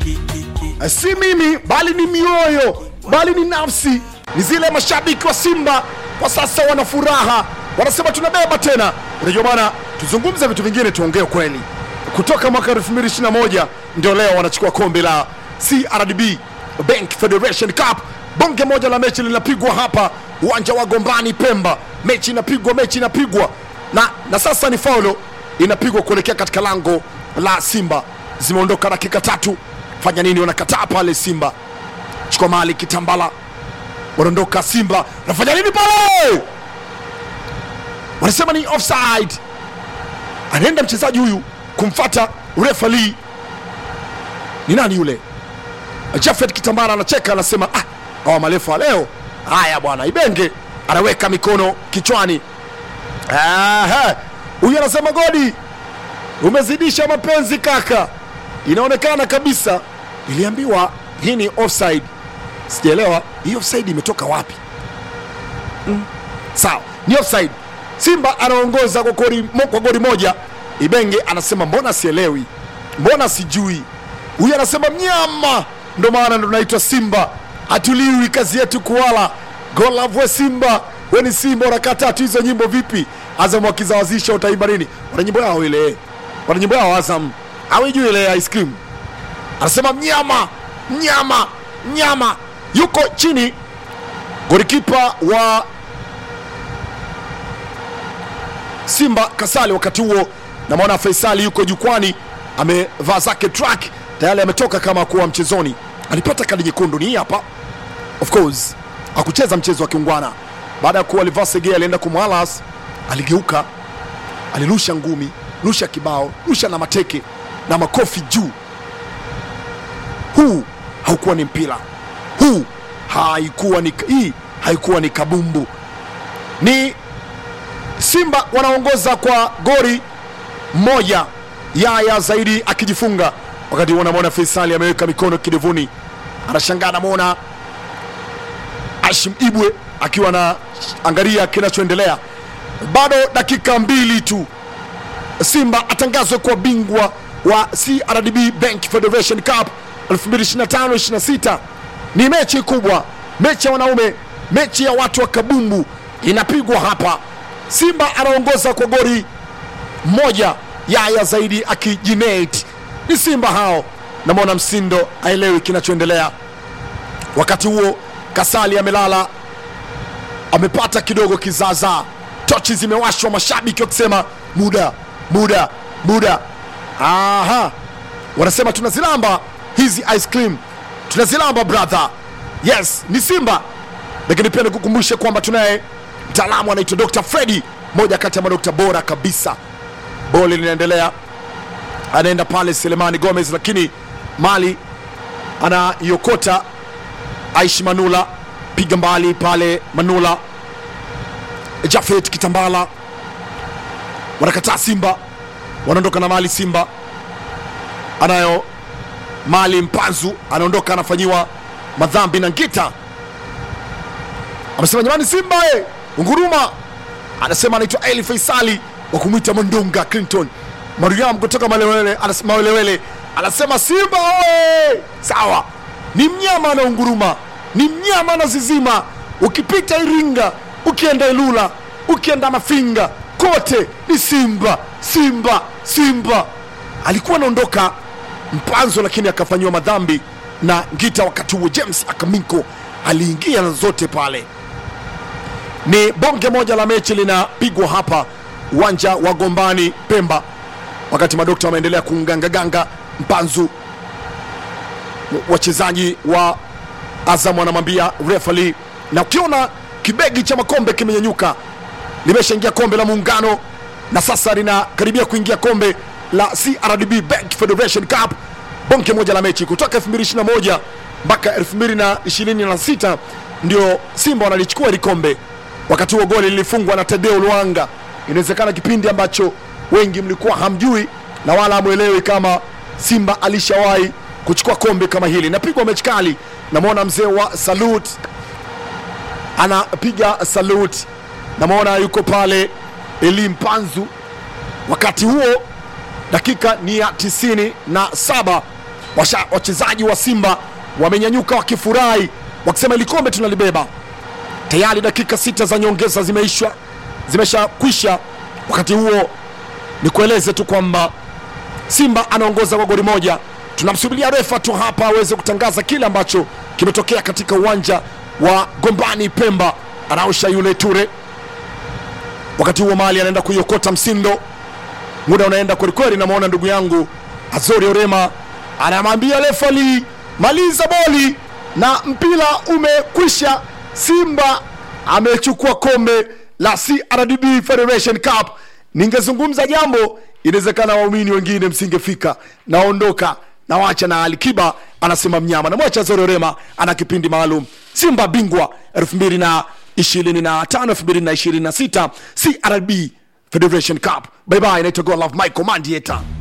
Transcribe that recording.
si mimi bali ni mioyo bali ni nafsi ni zile mashabiki wa simba kwa sasa wana furaha wanasema tunabeba tena unajua bana tuzungumze vitu vingine tuongee kweli kutoka mwaka 2021 ndio leo wanachukua kombe la crdb bank federation cup bonge moja la mechi linapigwa hapa uwanja wa gombani pemba mechi inapigwa mechi inapigwa na, na sasa ni faulo inapigwa kuelekea katika lango la simba zimeondoka dakika tatu fanya nini wanakataa pale simba chukua mali kitambala wanaondoka simba wanafanya nini pale wanasema ni offside anaenda mchezaji huyu kumfata refali ni nani yule jafet kitambara anacheka anasema ah, awa marefu wa leo haya bwana ibenge anaweka mikono kichwani Aha, huyu anasema godi umezidisha mapenzi kaka inaonekana kabisa iliambiwa hii ni offside sijaelewa hii offside imetoka wapi mm. sawa ni offside simba anaongoza kwa goli mo- kwa goli moja ibenge anasema mbona sielewi mbona sijui huyu anasema mnyama ndo maana ndo naitwa simba hatuliwi kazi yetu kuwala golavwe simba weni simba unakaa tatu hizo nyimbo vipi azam wakizawazisha utaimba nini wana nyimbo yao ile wana nyimbo yao azam awijui ile ya ice cream anasema mnyama mnyama mnyama yuko chini golikipa wa simba kasali wakati huo namwona faisali yuko jukwani amevaa zake track tayari ametoka kama kuwa mchezoni alipata kadi nyekundu ni hii hapa of course akucheza mchezo wa kiungwana baada ya kuwa alivaa segea alienda kumwalas aligeuka alirusha ngumi rusha kibao rusha na mateke na makofi juu huu haukuwa ni mpira huu haikuwa ni hii haikuwa ni kabumbu ni simba wanaongoza kwa gori moja yaya zaidi akijifunga wakati huo namwona faisali ameweka mikono kidevuni anashangaa anamwona ashim ibwe akiwa na angalia kinachoendelea bado dakika mbili tu simba atangazwe kuwa bingwa wa crdb bank federation cup 2025-26 ni mechi kubwa mechi ya wanaume mechi ya watu wa kabumbu inapigwa hapa simba anaongoza kwa gori moja yaya zaidi akijinate ni simba hao namwona msindo aelewi kinachoendelea wakati huo kasali amelala amepata kidogo kizaazaa tochi zimewashwa mashabiki wakisema muda muda muda aha wanasema tunazilamba hizi ice cream tunazilamba brother yes ni simba lakini pia nikukumbushe kwamba tunaye mtaalamu anaitwa dr fredi moja kati ya madokta bora kabisa boli linaendelea anaenda pale selemani gomez lakini mali anaiokota aishi manula piga mbali pale manula jafet kitambala wanakataa simba wanaondoka na mali simba anayo mali mpanzu anaondoka anafanyiwa madhambi na ngita amesema jamani simba e unguruma anasema anaitwa eli faisali wa kumwita mondonga clinton mariam kutoka malewele anas- mawelewele anasema simba oe sawa ni mnyama anaunguruma ni mnyama anazizima ukipita iringa ukienda ilula ukienda mafinga kote ni simba simba simba alikuwa anaondoka mpanzo lakini akafanyiwa madhambi na ngita wakati huo james akaminko aliingia na zote pale ni bonge moja la mechi linapigwa hapa uwanja wa gombani pemba wakati madokta wameendelea kungangaganga mpanzu wachezaji wa azam wanamwambia refali na ukiona kibegi cha makombe kimenyanyuka limeshaingia kombe la muungano na sasa linakaribia kuingia kombe la crdb bank federation cup bonge moja la mechi kutoka 2021 mpaka 2026 ndio simba wanalichukua hili kombe wakati huo goli lilifungwa na tadeo luanga inawezekana kipindi ambacho wengi mlikuwa hamjui na wala hamwelewi kama simba alishawahi kuchukua kombe kama hili napigwa mechi kali namwona mzee wa salut anapiga salut namwona yuko pale eli mpanzu wakati huo dakika ni ya tisini na saba Washa- wachezaji wa Simba wamenyanyuka wakifurahi, wakisema ili kombe tunalibeba. Tayari dakika sita za nyongeza zimeishwa zimeshakwisha. Wakati huo ni kueleze tu kwamba Simba anaongoza kwa goli moja. Tunamsubiria refa tu hapa aweze kutangaza kile ambacho kimetokea katika uwanja wa Gombani Pemba. Anaosha yule Ture, wakati huo Mali anaenda kuiokota Msindo. Muda unaenda kwelikweli, namwona ndugu yangu Azori Orema anamwambia refali, maliza boli na mpira umekwisha. Simba amechukua kombe la CRDB Federation Cup. Ningezungumza jambo, inawezekana waumini wengine msingefika. Naondoka nawacha na Alikiba anasema mnyama, namwacha Azori Orema ana kipindi maalum. Simba bingwa 2025 2026 CRDB Federation Cup. Bye bye, naitwa God Love Michael Mandieta.